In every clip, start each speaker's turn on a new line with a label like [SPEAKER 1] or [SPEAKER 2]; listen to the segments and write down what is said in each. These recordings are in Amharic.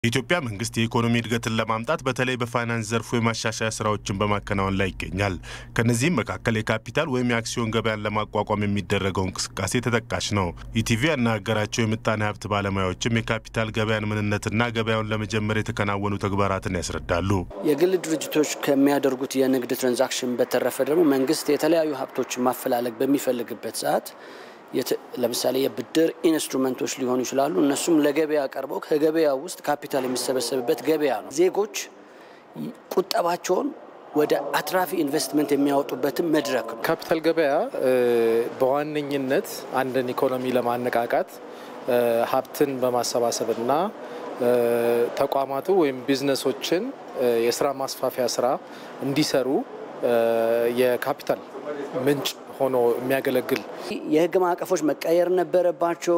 [SPEAKER 1] የኢትዮጵያ መንግስት የኢኮኖሚ እድገትን ለማምጣት በተለይ በፋይናንስ ዘርፉ የማሻሻያ ስራዎችን በማከናወን ላይ ይገኛል። ከነዚህም መካከል የካፒታል ወይም የአክሲዮን ገበያን ለማቋቋም የሚደረገው እንቅስቃሴ ተጠቃሽ ነው። ኢቲቪ ያናገራቸው የምጣኔ ሀብት ባለሙያዎችም የካፒታል ገበያን ምንነትና ገበያውን ለመጀመር የተከናወኑ ተግባራትን ያስረዳሉ።
[SPEAKER 2] የግል ድርጅቶች ከሚያደርጉት የንግድ ትራንዛክሽን በተረፈ ደግሞ መንግስት የተለያዩ ሀብቶችን ማፈላለግ በሚፈልግበት ሰዓት ለምሳሌ የብድር ኢንስትሩመንቶች ሊሆኑ ይችላሉ። እነሱም ለገበያ ቀርበው ከገበያ ውስጥ ካፒታል የሚሰበሰብበት ገበያ ነው። ዜጎች ቁጠባቸውን ወደ አትራፊ ኢንቨስትመንት የሚያወጡበትን መድረክ ነው።
[SPEAKER 3] ካፒታል ገበያ በዋነኝነት አንድን ኢኮኖሚ ለማነቃቃት ሀብትን በማሰባሰብና ተቋማቱ ወይም ቢዝነሶችን የስራ ማስፋፊያ ስራ እንዲሰሩ የካፒታል ምንጭ ሆኖ የሚያገለግል
[SPEAKER 2] የህግ ማዕቀፎች መቀየር ነበረባቸው።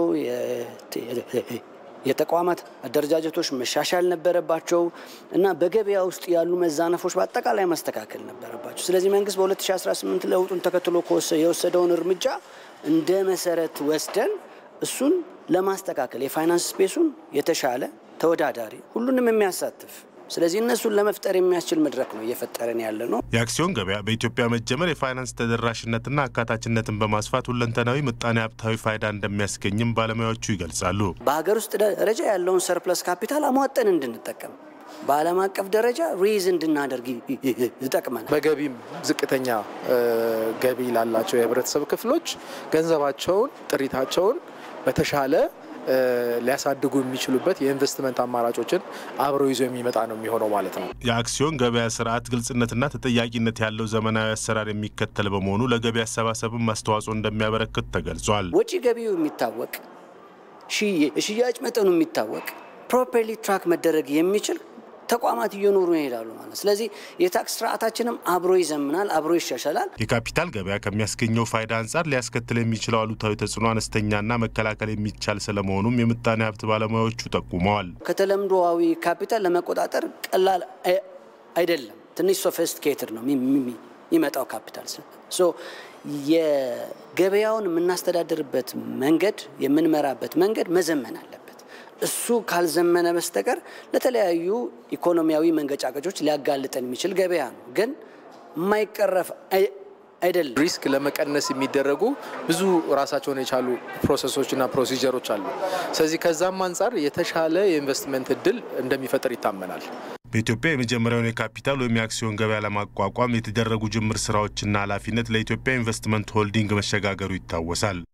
[SPEAKER 2] የተቋማት አደረጃጀቶች መሻሻል ነበረባቸው እና በገበያ ውስጥ ያሉ መዛነፎች በአጠቃላይ መስተካከል ነበረባቸው። ስለዚህ መንግስት በ2018 ለውጡን ተከትሎ የወሰደውን እርምጃ እንደ መሰረት ወስደን እሱን ለማስተካከል የፋይናንስ ስፔሱን የተሻለ ተወዳዳሪ፣ ሁሉንም የሚያሳትፍ ስለዚህ እነሱን ለመፍጠር የሚያስችል መድረክ ነው እየፈጠረን ያለ ነው።
[SPEAKER 1] የአክሲዮን ገበያ በኢትዮጵያ መጀመር የፋይናንስ ተደራሽነትና አካታችነትን በማስፋት ሁለንተናዊ ምጣኔ ሀብታዊ ፋይዳ እንደሚያስገኝም ባለሙያዎቹ ይገልጻሉ።
[SPEAKER 2] በሀገር ውስጥ ደረጃ ያለውን ሰርፕለስ ካፒታል አሟጠን እንድንጠቀም በዓለም አቀፍ ደረጃ ሬዝ እንድናደርግ ይጠቅመናል።
[SPEAKER 3] በገቢም ዝቅተኛ ገቢ ላላቸው የህብረተሰብ ክፍሎች ገንዘባቸውን፣ ጥሪታቸውን በተሻለ ሊያሳድጉ የሚችሉበት የኢንቨስትመንት አማራጮችን አብሮ ይዞ የሚመጣ ነው የሚሆነው ማለት ነው።
[SPEAKER 1] የአክሲዮን ገበያ ስርዓት ግልጽነትና ተጠያቂነት ያለው ዘመናዊ አሰራር የሚከተል በመሆኑ ለገቢ አሰባሰብም አስተዋጽኦ እንደሚያበረክት ተገልጿል።
[SPEAKER 2] ወጪ ገቢው የሚታወቅ የሽያጭ መጠኑ የሚታወቅ ፕሮፐርሊ ትራክ መደረግ የሚችል ተቋማት እየኖሩ ይሄዳሉ ማለት። ስለዚህ የታክስ ስርዓታችንም አብሮ ይዘምናል፣ አብሮ ይሻሻላል።
[SPEAKER 1] የካፒታል ገበያ ከሚያስገኘው ፋይዳ አንጻር ሊያስከትል የሚችለው አሉታዊ ተጽዕኖ አነስተኛና መከላከል የሚቻል ስለመሆኑም የምጣኔ ሀብት ባለሙያዎቹ ጠቁመዋል።
[SPEAKER 2] ከተለምዶዊ ካፒታል ለመቆጣጠር ቀላል አይደለም። ትንሽ ሶፊስቲኬትድ ነው የሚመጣው ካፒታል ሶ የገበያውን የምናስተዳድርበት መንገድ የምንመራበት መንገድ መዘመን አለበት። እሱ ካልዘመነ በስተቀር ለተለያዩ ኢኮኖሚያዊ መንገጫገጮች ሊያጋልጠን የሚችል ገበያ ነው፣ ግን የማይቀረፍ አይደለም።
[SPEAKER 3] ሪስክ ለመቀነስ የሚደረጉ ብዙ ራሳቸውን የቻሉ ፕሮሰሶችና ፕሮሲጀሮች አሉ። ስለዚህ ከዛም አንጻር የተሻለ የኢንቨስትመንት እድል እንደሚፈጥር ይታመናል።
[SPEAKER 1] በኢትዮጵያ የመጀመሪያውን የካፒታል ወይም የአክሲዮን ገበያ ለማቋቋም የተደረጉ ጅምር ስራዎችና ኃላፊነት ለኢትዮጵያ ኢንቨስትመንት ሆልዲንግ መሸጋገሩ ይታወሳል።